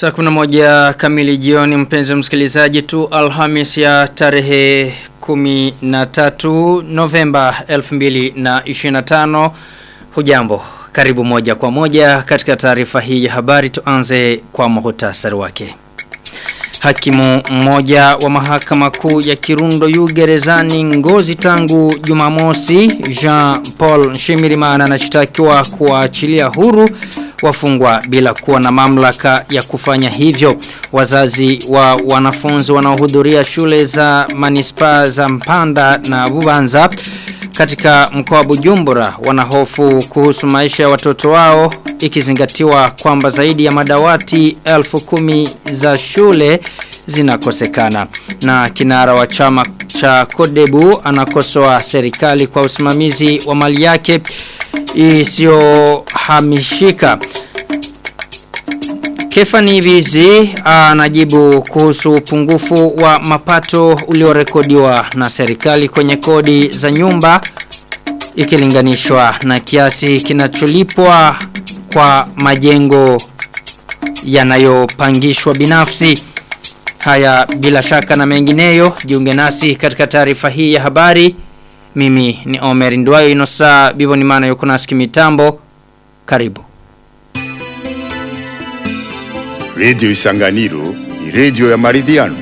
Saa kuna moja kamili jioni mpenzi msikilizaji tu Alhamis ya tarehe 13 Novemba 2025 Hujambo karibu moja kwa moja katika taarifa hii ya habari tuanze kwa muhtasari wake Hakimu mmoja wa mahakama kuu ya Kirundo yu gerezani ngozi tangu Jumamosi Jean Paul Shimirimana anashtakiwa kuachilia huru wafungwa bila kuwa na mamlaka ya kufanya hivyo. Wazazi wa wanafunzi wanaohudhuria shule za manispaa za Mpanda na Bubanza katika mkoa wa Bujumbura wanahofu kuhusu maisha ya watoto wao ikizingatiwa kwamba zaidi ya madawati elfu kumi za shule zinakosekana na kinara wa chama cha Kodebu anakosoa serikali kwa usimamizi wa mali yake isiyohamishika Kefani Bizi anajibu kuhusu upungufu wa mapato uliorekodiwa na serikali kwenye kodi za nyumba ikilinganishwa na kiasi kinacholipwa kwa majengo yanayopangishwa binafsi. Haya bila shaka na mengineyo jiunge nasi katika taarifa hii ya habari. Mimi ni Omer Ndwayo inosa bibo ni maana yuko nasi mitambo. Karibu. Radio Isanganiro ni radio ya maridhiano.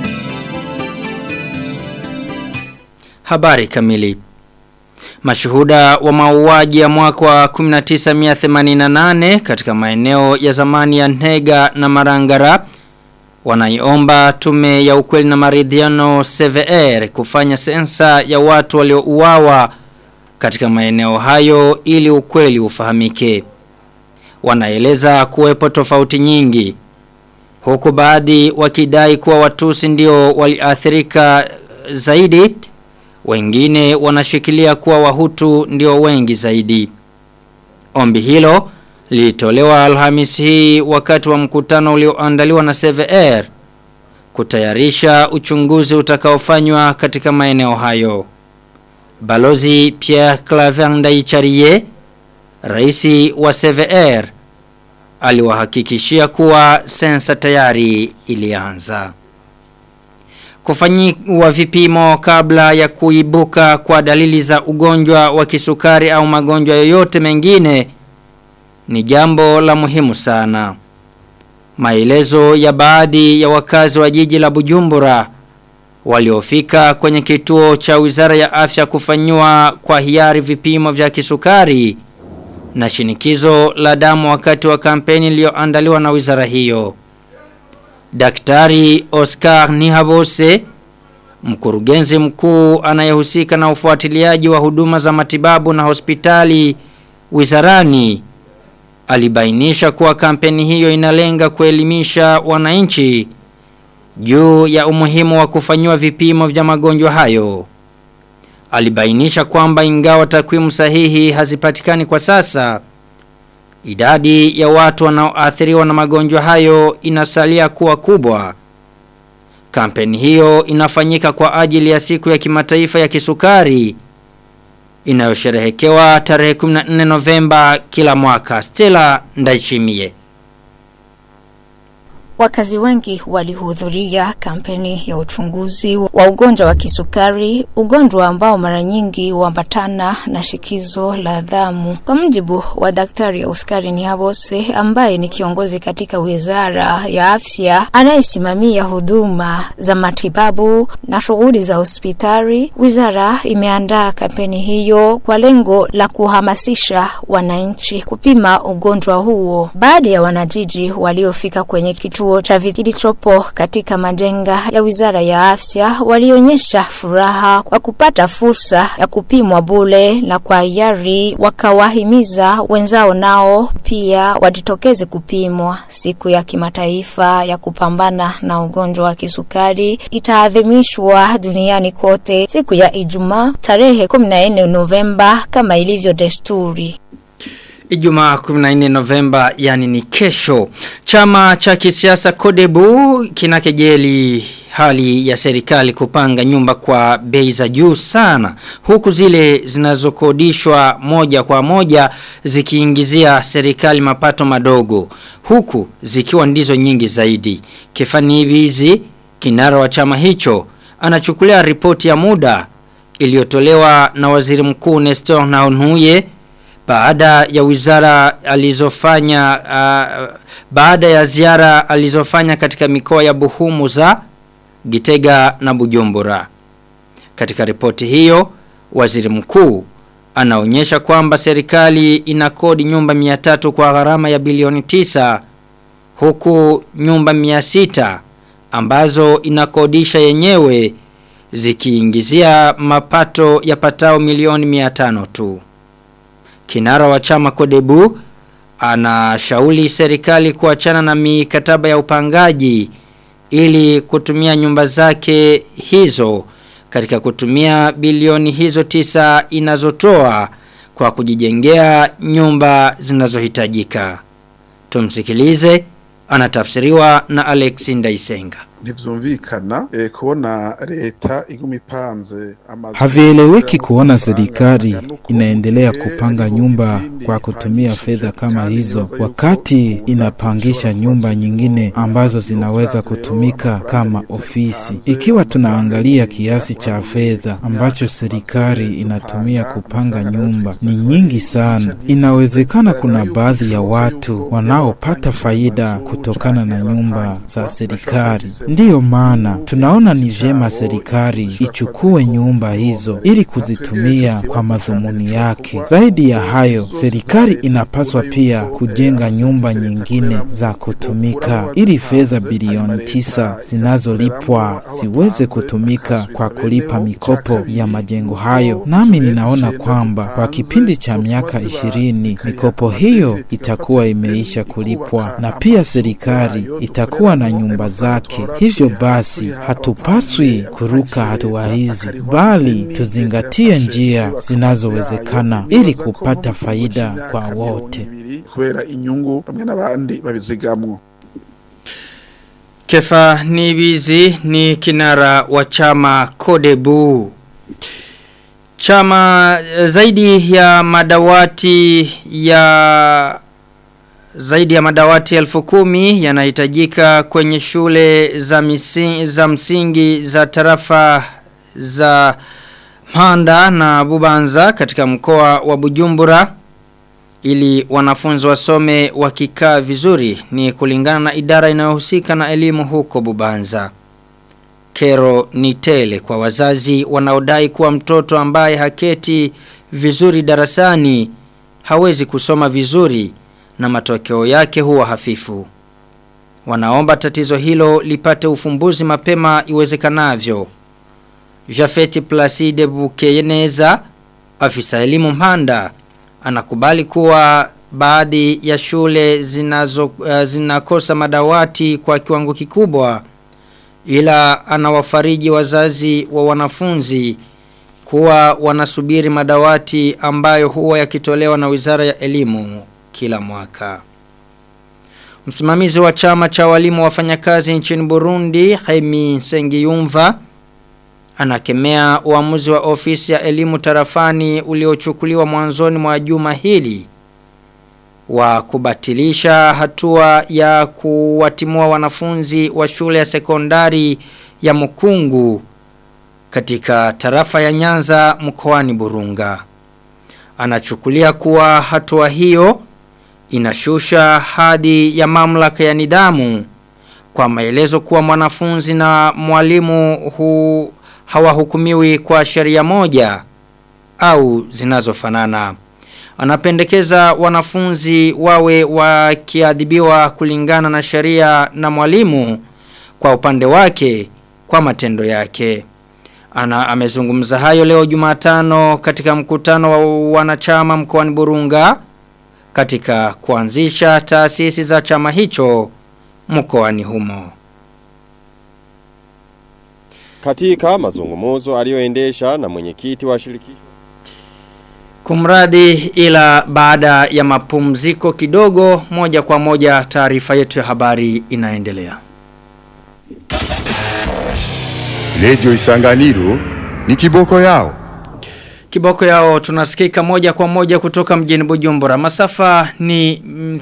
Habari kamili. Mashuhuda wa mauaji ya mwaka wa 1988 katika maeneo ya zamani ya Ntega na Marangara wanaiomba tume ya ukweli na maridhiano CVR kufanya sensa ya watu waliouawa katika maeneo hayo ili ukweli ufahamike. Wanaeleza kuwepo tofauti nyingi huku baadhi wakidai kuwa watusi ndio waliathirika zaidi wengine wanashikilia kuwa wahutu ndio wengi zaidi. Ombi hilo lilitolewa Alhamisi hii wakati wa mkutano ulioandaliwa na CVR kutayarisha uchunguzi utakaofanywa katika maeneo hayo. Balozi Pierre Claver Ndaicharie, raisi wa CVR, aliwahakikishia kuwa sensa tayari ilianza. Kufanyiwa vipimo kabla ya kuibuka kwa dalili za ugonjwa wa kisukari au magonjwa yoyote mengine ni jambo la muhimu sana. Maelezo ya baadhi ya wakazi wa jiji la Bujumbura waliofika kwenye kituo cha Wizara ya Afya kufanyiwa kwa hiari vipimo vya kisukari na shinikizo la damu wakati wa kampeni iliyoandaliwa na wizara hiyo. Daktari Oscar Nihabose, mkurugenzi mkuu anayehusika na ufuatiliaji wa huduma za matibabu na hospitali wizarani, alibainisha kuwa kampeni hiyo inalenga kuelimisha wananchi juu ya umuhimu wa kufanyiwa vipimo vya magonjwa hayo. Alibainisha kwamba ingawa takwimu sahihi hazipatikani kwa sasa, Idadi ya watu wanaoathiriwa na magonjwa hayo inasalia kuwa kubwa. Kampeni hiyo inafanyika kwa ajili ya siku ya kimataifa ya kisukari inayosherehekewa tarehe 14 Novemba kila mwaka. Stella Ndaichimie. Wakazi wengi walihudhuria kampeni ya uchunguzi wa ugonjwa wa kisukari, ugonjwa ambao mara nyingi huambatana na shikizo la damu. Kwa mjibu wa Daktari Oskari Nihabose ambaye ni kiongozi katika Wizara ya Afya anayesimamia huduma za matibabu na shughuli za hospitali, wizara imeandaa kampeni hiyo kwa lengo la kuhamasisha wananchi kupima ugonjwa huo. Baadhi ya wanajiji waliofika kwenye kituo kituo cha kilichopo katika majenga ya wizara ya afya walionyesha furaha kwa kupata fursa ya kupimwa bule na kwa hiari wakawahimiza wenzao nao pia wajitokeze kupimwa. Siku ya kimataifa ya kupambana na ugonjwa wa kisukari itaadhimishwa duniani kote siku ya Ijumaa tarehe 14 Novemba kama ilivyo desturi. Ijumaa 14 Novemba yani ni kesho. Chama cha kisiasa Kodebu kinakejeli hali ya serikali kupanga nyumba kwa bei za juu sana huku zile zinazokodishwa moja kwa moja zikiingizia serikali mapato madogo huku zikiwa ndizo nyingi zaidi Kefani Ibizi kinara wa chama hicho anachukulia ripoti ya muda iliyotolewa na waziri mkuu Nestor Naonuye baada ya wizara alizofanya uh, baada ya ziara alizofanya katika mikoa ya Buhumuza, Gitega na Bujumbura. Katika ripoti hiyo, waziri mkuu anaonyesha kwamba serikali inakodi nyumba 300 kwa gharama ya bilioni 9 huku nyumba 600 ambazo inakodisha yenyewe zikiingizia mapato ya patao milioni 500 tu. Kinara wa chama Kodebu anashauri serikali kuachana na mikataba ya upangaji ili kutumia nyumba zake hizo katika kutumia bilioni hizo tisa inazotoa kwa kujijengea nyumba zinazohitajika. Tumsikilize anatafsiriwa na Alex Ndaisenga ntivyumvikana eh, kubona leta iguma ipanze amazu Havieleweki kuona serikali inaendelea kupanga nyumba kwa kutumia fedha kama hizo, wakati inapangisha nyumba nyingine ambazo zinaweza kutumika kama ofisi. Ikiwa tunaangalia kiasi cha fedha ambacho serikali inatumia kupanga nyumba ni nyingi sana, inawezekana kuna baadhi ya watu wanaopata faida kutokana na nyumba za serikali. Ndiyo maana tunaona ni vyema serikali ichukue nyumba hizo ili kuzitumia kwa madhumuni yake. Zaidi ya hayo, serikali inapaswa pia kujenga nyumba nyingine za kutumika ili fedha bilioni tisa zinazolipwa ziweze kutumika kwa kulipa mikopo ya majengo hayo. Nami ninaona kwamba kwa kipindi cha miaka ishirini mikopo hiyo itakuwa imeisha kulipwa na pia serikali itakuwa na nyumba zake. Hivyo basi hatupaswi kuruka hatua hizi, bali tuzingatie njia zinazowezekana ili kupata faida kwa wote. kubera inyungu bamwe n'abandi babizigamwo Kefa Nibizi ni kinara wa chama Kodebu. Chama eh, zaidi ya madawati ya zaidi ya madawati elfu kumi yanahitajika kwenye shule za, misi, za msingi za tarafa za Mhanda na Bubanza katika mkoa wa Bujumbura ili wanafunzi wasome wakikaa vizuri ni kulingana na idara inayohusika na elimu huko Bubanza. Kero ni tele kwa wazazi wanaodai kuwa mtoto ambaye haketi vizuri darasani hawezi kusoma vizuri na matokeo yake huwa hafifu. Wanaomba tatizo hilo lipate ufumbuzi mapema iwezekanavyo. Jafeti Placide Bukeyeneza, afisa elimu Mhanda, anakubali kuwa baadhi ya shule zinazo, uh, zinakosa madawati kwa kiwango kikubwa ila anawafariji wazazi wa wanafunzi kuwa wanasubiri madawati ambayo huwa yakitolewa na Wizara ya Elimu kila mwaka. Msimamizi wa chama cha walimu wafanyakazi nchini Burundi, Haimi Sengiyumva, anakemea uamuzi wa ofisi ya elimu tarafani uliochukuliwa mwanzoni mwa juma hili wa kubatilisha hatua ya kuwatimua wanafunzi wa shule ya sekondari ya Mukungu katika tarafa ya Nyanza mkoani Burunga. Anachukulia kuwa hatua hiyo inashusha hadhi ya mamlaka ya nidhamu kwa maelezo kuwa mwanafunzi na mwalimu hu hawahukumiwi kwa sheria moja au zinazofanana. Anapendekeza wanafunzi wawe wakiadhibiwa kulingana na sheria na mwalimu kwa upande wake kwa matendo yake. Ana amezungumza hayo leo Jumatano katika mkutano wa wanachama mkoani Burunga katika kuanzisha taasisi za chama hicho mkoani humo. Katika mazungumuzo aliyoendesha na mwenyekiti wa shirikisho Kumradi ila baada ya mapumziko kidogo moja kwa moja taarifa yetu ya habari inaendelea. Radio Isanganiro ni kiboko yao. Kiboko yao tunasikika moja kwa moja kutoka mjini Bujumbura. Masafa ni mm,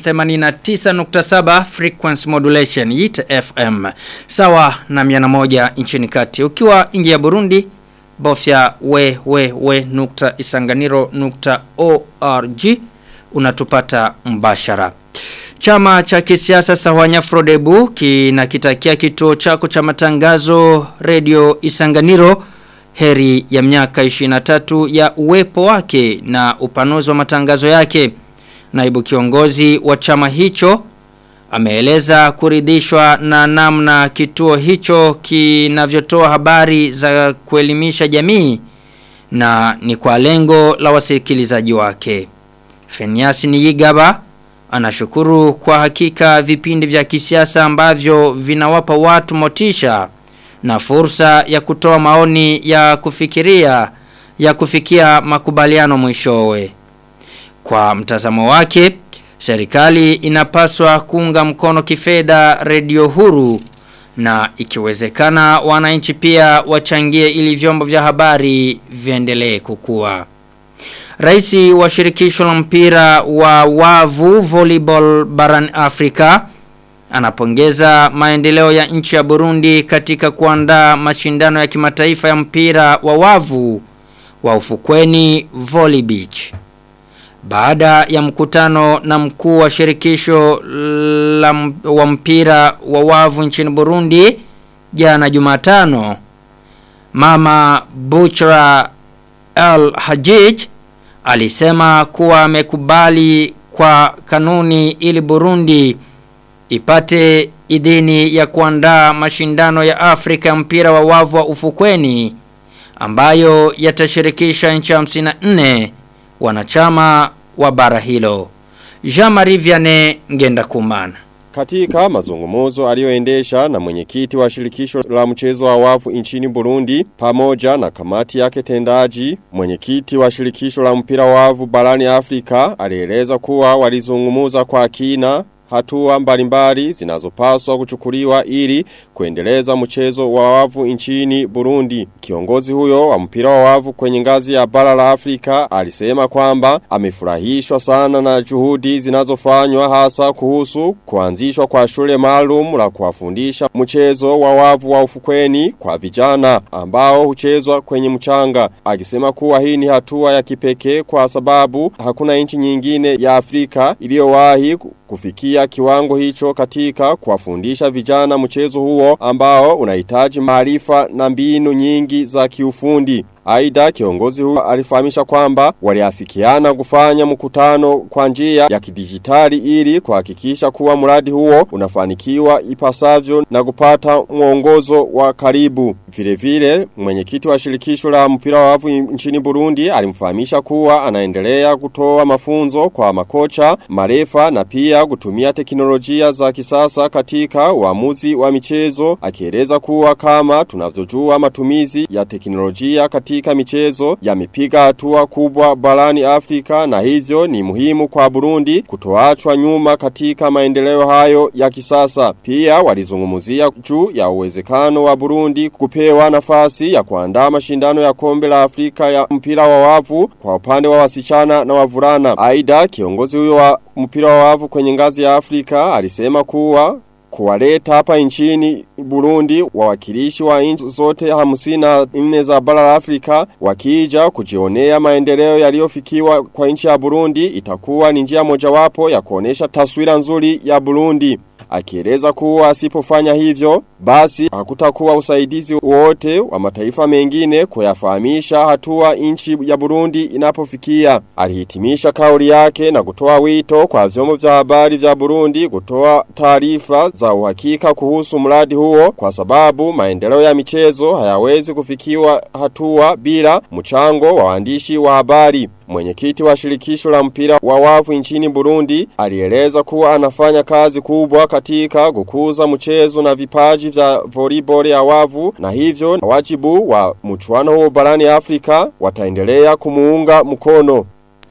89.7 frequency modulation YIT FM. Sawa na 101 nchini kati. Ukiwa nje ya Burundi bofya we we we nukta isanganiro nukta org unatupata mbashara. Chama cha kisiasa Sawanya Frodebu kinakitakia kituo chako cha matangazo Radio Isanganiro heri ya miaka 23 ya uwepo wake na upanuzi wa matangazo yake. Naibu kiongozi wa chama hicho ameeleza kuridhishwa na namna kituo hicho kinavyotoa habari za kuelimisha jamii na ni kwa lengo la wasikilizaji wake. Feniasi Niyigaba anashukuru kwa hakika vipindi vya kisiasa ambavyo vinawapa watu motisha na fursa ya kutoa maoni ya kufikiria ya kufikia makubaliano mwishowe. Kwa mtazamo wake, serikali inapaswa kuunga mkono kifedha redio huru na ikiwezekana wananchi pia wachangie ili vyombo vya habari viendelee kukua. Raisi wa shirikisho la mpira wa wavu volleyball barani Afrika anapongeza maendeleo ya nchi ya Burundi katika kuandaa mashindano ya kimataifa ya mpira wa wavu wa ufukweni Volley Beach. Baada ya mkutano na mkuu wa shirikisho la m- wa mpira wa wavu nchini Burundi jana Jumatano, Mama Buchra El Hajij alisema kuwa amekubali kwa kanuni ili Burundi ipate idhini ya kuandaa mashindano ya Afrika ya mpira wa wavu wa ufukweni ambayo yatashirikisha nchi 54 wanachama wa bara hilo. Jean-Marie Vianney Ngenda Kumana. Katika mazungumuzo aliyoendesha na mwenyekiti wa shirikisho la mchezo wa wavu nchini Burundi pamoja na kamati yake tendaji, mwenyekiti wa shirikisho la mpira wa wavu barani Afrika alieleza kuwa walizungumuza kwa kina hatua mbalimbali zinazopaswa kuchukuliwa ili kuendeleza mchezo wa wavu nchini Burundi. Kiongozi huyo wa mpira wa wavu kwenye ngazi ya bara la Afrika alisema kwamba amefurahishwa sana na juhudi zinazofanywa hasa kuhusu kuanzishwa kwa shule maalum la kuwafundisha mchezo wa wavu wa ufukweni kwa vijana ambao huchezwa kwenye mchanga. Akisema kuwa hii ni hatua ya kipekee kwa sababu hakuna nchi nyingine ya Afrika iliyowahi kufikia kiwango hicho katika kuwafundisha vijana mchezo huo ambao unahitaji maarifa na mbinu nyingi za kiufundi. Aida kiongozi huyo alifahamisha kwamba waliafikiana kufanya mkutano kwa njia ya kidijitali ili kuhakikisha kuwa mradi huo unafanikiwa ipasavyo na kupata mwongozo wa karibu. Vile vile mwenyekiti wa shirikisho la mpira wa wavu nchini Burundi alimfahamisha kuwa anaendelea kutoa mafunzo kwa makocha, marefa na pia kutumia teknolojia za kisasa katika uamuzi wa michezo akieleza kuwa kama tunavyojua matumizi ya teknolojia katika michezo yamepiga hatua kubwa barani Afrika na hivyo ni muhimu kwa Burundi kutoachwa nyuma katika maendeleo hayo ya kisasa. Pia walizungumzia juu ya uwezekano wa Burundi kupewa nafasi ya kuandaa mashindano ya kombe la Afrika ya mpira wa wavu kwa upande wa wasichana na wavulana. Aida kiongozi huyo wa mpira wa wavu kwenye ngazi ya Afrika alisema kuwa kuwaleta hapa nchini Burundi wawakilishi wa nchi zote hamsina nne za bara la Afrika wakija kujionea maendeleo yaliyofikiwa kwa nchi ya Burundi itakuwa ni njia mojawapo ya kuonesha taswira nzuri ya Burundi. Akieleza kuwa asipofanya hivyo, basi hakutakuwa usaidizi wote wa mataifa mengine kuyafahamisha hatua nchi ya Burundi inapofikia. Alihitimisha kauli yake na kutoa wito kwa vyombo vya habari vya Burundi kutoa taarifa za uhakika kuhusu mradi huo kwa sababu maendeleo ya michezo hayawezi kufikiwa hatua bila mchango wa waandishi wa habari. Mwenyekiti wa shirikisho la mpira wa wavu nchini Burundi alieleza kuwa anafanya kazi kubwa katika kukuza mchezo na vipaji vya volleyball ya wavu na hivyo na wajibu wa mchuano huo barani Afrika wataendelea kumuunga mkono.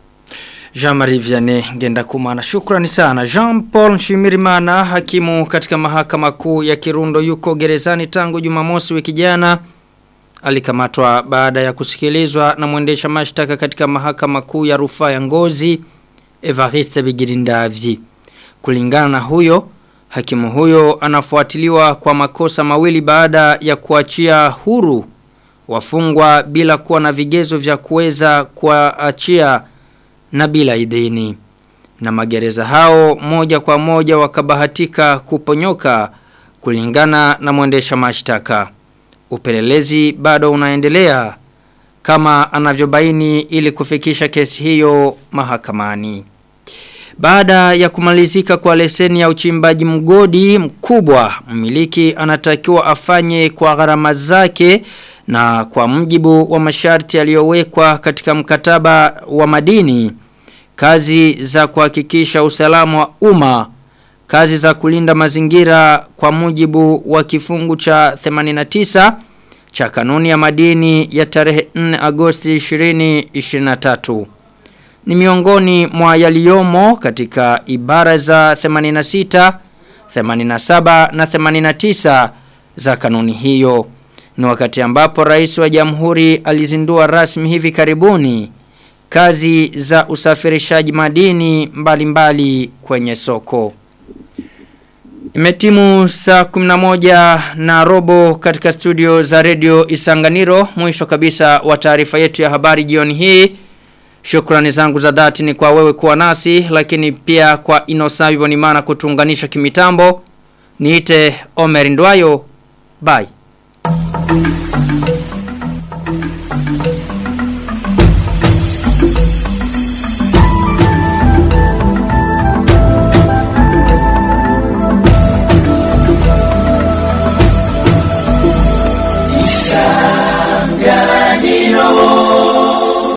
Jean-Marie Vianney ngenda kumana. Shukrani sana. Jean-Paul Shimirimana hakimu katika mahakama kuu ya Kirundo yuko gerezani tangu Jumamosi wiki jana alikamatwa baada ya kusikilizwa na mwendesha mashtaka katika mahakama kuu ya rufaa ya Ngozi Evariste Bigirindavyi. Kulingana na huyo, hakimu huyo anafuatiliwa kwa makosa mawili baada ya kuachia huru wafungwa bila kuwa na vigezo vya kuweza kuachia na bila idhini. Na magereza hao moja kwa moja wakabahatika kuponyoka kulingana na mwendesha mashtaka. Upelelezi bado unaendelea kama anavyobaini ili kufikisha kesi hiyo mahakamani. Baada ya kumalizika kwa leseni ya uchimbaji mgodi mkubwa, mmiliki anatakiwa afanye kwa gharama zake na kwa mjibu wa masharti yaliyowekwa katika mkataba wa madini, kazi za kuhakikisha usalama wa umma, kazi za kulinda mazingira kwa mujibu wa kifungu cha 89 cha kanuni ya madini ya tarehe 4 Agosti 2023 ni miongoni mwa yaliyomo katika ibara za 86, 87 na 89 za kanuni hiyo. Ni wakati ambapo rais wa jamhuri alizindua rasmi hivi karibuni kazi za usafirishaji madini mbalimbali mbali kwenye soko. Imetimu saa 11 na robo katika studio za radio Isanganiro. Mwisho kabisa wa taarifa yetu ya habari jioni hii. Shukrani zangu za dhati ni kwa wewe kuwa nasi lakini pia kwa Inosabi Bonimana kutuunganisha kimitambo. Niite Omer Ndwayo. Bye.